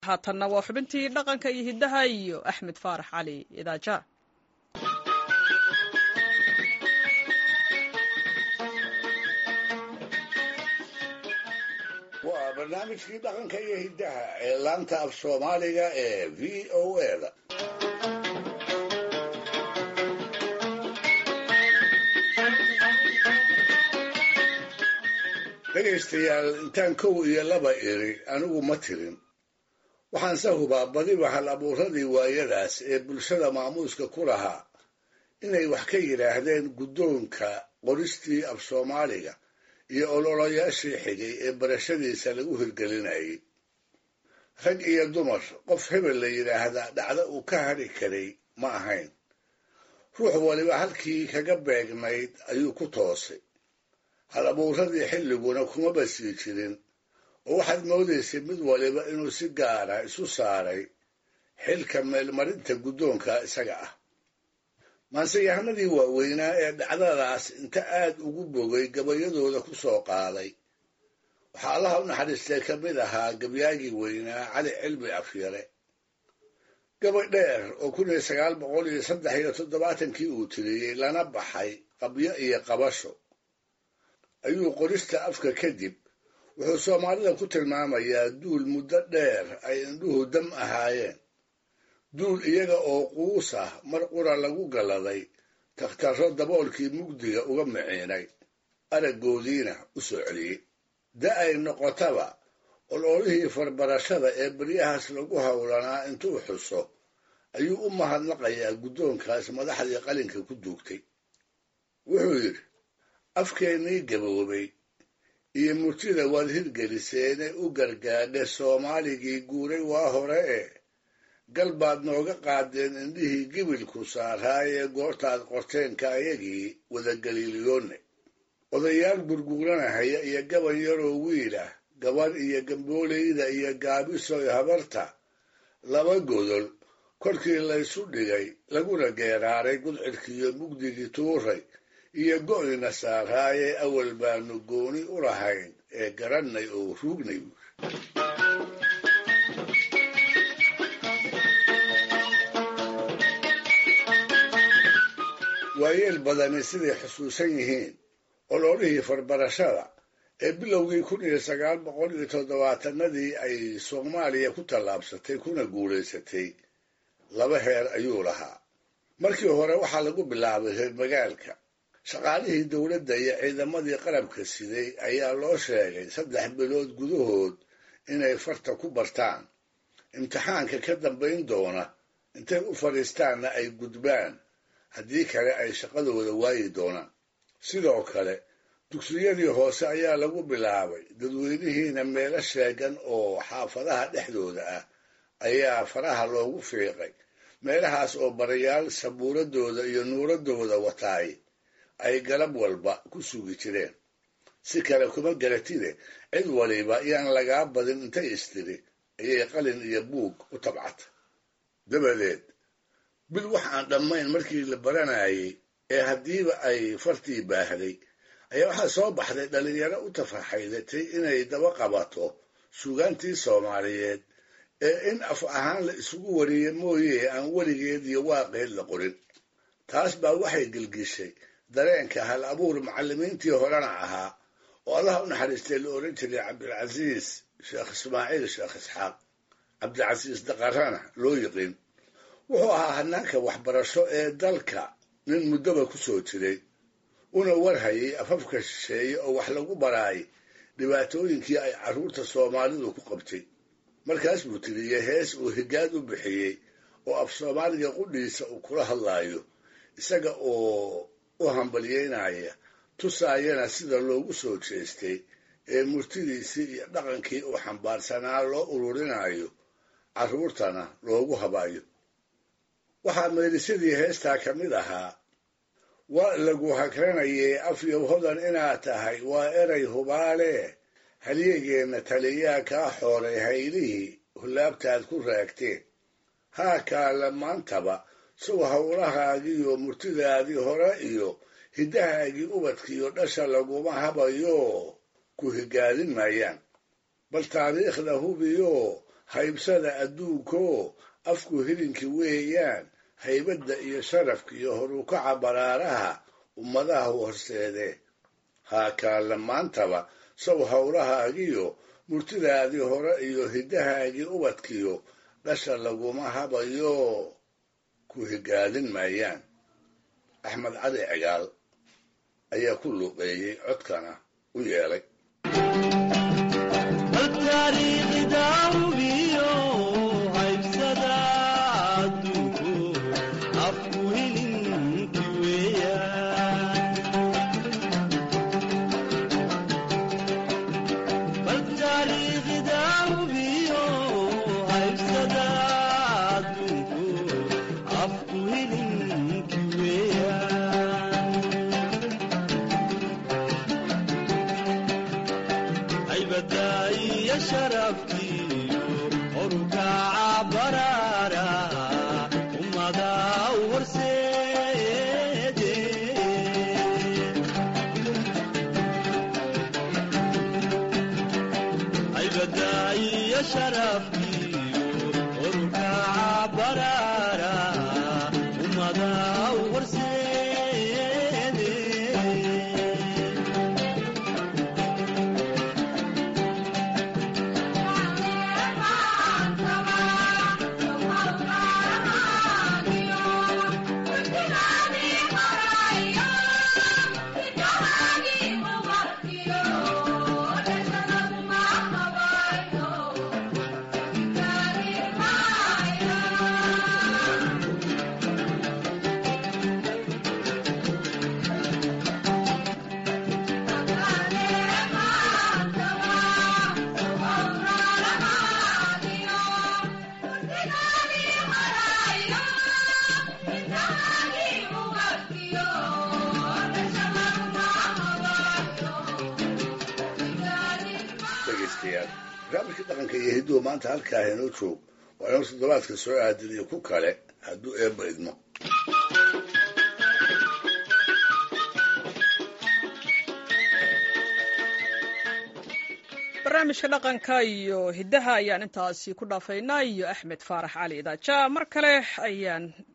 haatanna waa xubintii dhaqanka iyo hiddaha iyo axmed faarax cali idaaja waa barnaamijkii dhaqanka iyo hiddaha ee laanta af soomaaliga ee v o eda dhegaystayaal intaan kow iyo laba iri anigu ma tirin waxaanse hubaa badiba hal abuuradii waayadaas ee bulshada maamuuska ku lahaa inay wax ka yidhaahdeen guddoonka qoristii af soomaaliga iyo ololayaashii xigay ee barashadiisa lagu hirgelinayay rag iyo dumar qof hebel la yidhaahdaa dhacdo uu ka hadhi karay ma ahayn ruux waliba halkii kaga beegnayd ayuu ku toosay hal abuuradii xilliguna kumaba sii jirin oo waxaad moodaysay mid waliba inuu si gaara isu saaray xilka meelmarinta guddoonka isaga ah maanseyahanadii waaweynaa ee dhacdadaas inta aad ugu bogay gabayadooda ku soo qaaday waxaa allaha u naxariistay ka mid ahaa gabyaagii weynaa cali cilmi afyare gabay dheer oo kun iyo sagaal boqol iyo saddex iyo toddobaatankii uu tiriyey lana baxay qabyo iyo qabasho ayuu qorista afka kadib wuxuu soomaalida ku tilmaamayaa duul muddo dheer ay indhuhu dam ahaayeen duul iyaga oo quus ah mar qura lagu galladay takhtarro daboolkii mugdiga uga miciinay araggoodiina u soo celiyey da ay noqotaba ololihii farbarashada ee beryahaas lagu howlanaa intuu xuso ayuu u mahadnaqayaa guddoonkaas madaxdii qalinka ku duugtay wuxuu yidhi afkeennii gaboobay iyo murtida waad hirgeliseene u gargaadhe soomaaligii guuray waa hore ee gal baad nooga qaadeen indhihii gibilku saaraayee goortaad qorteenka ayagii wadagaliiliyoonne odayaal gurguuranahaya iyo gaban yaroo wiil ah gabadh iyo gambooleyda iyo gaabisoy habarta laba godol korkii laysu dhigay laguna geeraaray gudcidkiiyo mugdigii tuuray iyo go'ina saaraayee awal baanu gooni u lahayn ee garannay oo ruugnay buuri waayeel badani siday xusuusan yihiin ololihii farbarashada ee bilowgii kun iyo sagaal boqol iyo toddobaatanadii ay soomaaliya ku tallaabsatay kuna guulaysatay laba heer ayuu lahaa markii hore waxaa lagu bilaabay reer magaalka shaqaalihii dowladda iyo ciidamadii qarabka siday ayaa loo sheegay saddex bilood gudahood inay farta ku bartaan imtixaanka ka dambayn doona intay u fadhiistaanna ay gudbaan haddii kale ay shaqadooda waayi doonaan sidoo kale dugsiyadii hoose ayaa lagu bilaabay dadweynihiina meelo sheegan oo xaafadaha dhexdooda ah ayaa faraha loogu fiiqay meelahaas oo barayaal sabuuradooda iyo nuuradooda wataay ay galab walba ku sugi jireen si kale kuma garatide cid waliba yaan lagaa badin intay istiri ayay qalin iyo buug u tabcata dabadeed bil wax aan dhammayn markii la baranayay ee haddiiba ay fartii baahday ayaa waxaa soo baxday dhallinyaro u tafaxaydatay inay daba qabato suugaantii soomaaliyeed ee in af ahaan la isugu wariye mooye aan weligeed iyo waaqeed la qorin taas baa waxay gelgishay dareenka hal abuur macallimiintii horena ahaa oo allaha u naxariistay la odhan jiray cabdilcasiis sheekh ismaaciil sheekh isxaaq cabdilcasiis daqarana loo yiqiin wuxuu ahaa hanaanka waxbarasho ee dalka nin muddoba ku soo jiray una warhayay afafka shisheeye oo wax lagu baraayay dhibaatooyinkii ay carruurta soomaalidu ku qabtay markaas buu tiriyey hees uu higaad u bixiyey oo af soomaaliga qudhiisa uu kula hadlaayo isaga oo u hambalyeynaya tusaayana sida loogu soo jeestay ee murtidiisii iyo dhaqankii uu xambaarsanaa loo ururinayo carruurtana loogu habayo waxaa meelisadii heestaa ka mid ahaa waa lagu hakranayay afyow hodan inaad tahay waa eray hubaale halyegeenna taliyaa kaa xooray haylihii hullaabtaad ku raagteen haa kaala maantaba sow howlahaagiiyo murtidaadii hore iyo hiddahaagii ubadkiiyo dhasha laguma habayo ku higaadin maayaan bal taariikhda hubiyo haybsada adduunkoo afku hilinki weeyaan haybadda iyo sharafka iyo horukaca baraaraha ummadaha horseede haakaalla maantaba sow howlahaagiyo murtidaadii hore iyo hiddahaagii ubadkiyo dhasha laguma habayo ku higaadin maayaan axmed cali cigaal ayaa ku luuqeeyey codkana u yeelay barnaamijka dhaqanka iyo hidduhu maanta halkaa inoo joog waa inoo toddobaadka soo aadin iyo ku kale hadduu eebba idmo barnaamijka dhaqanka iyo hiddaha ayaan intaasi ku dhaafaynaa iyo axmed faarax cali idaaja mar kale ayaan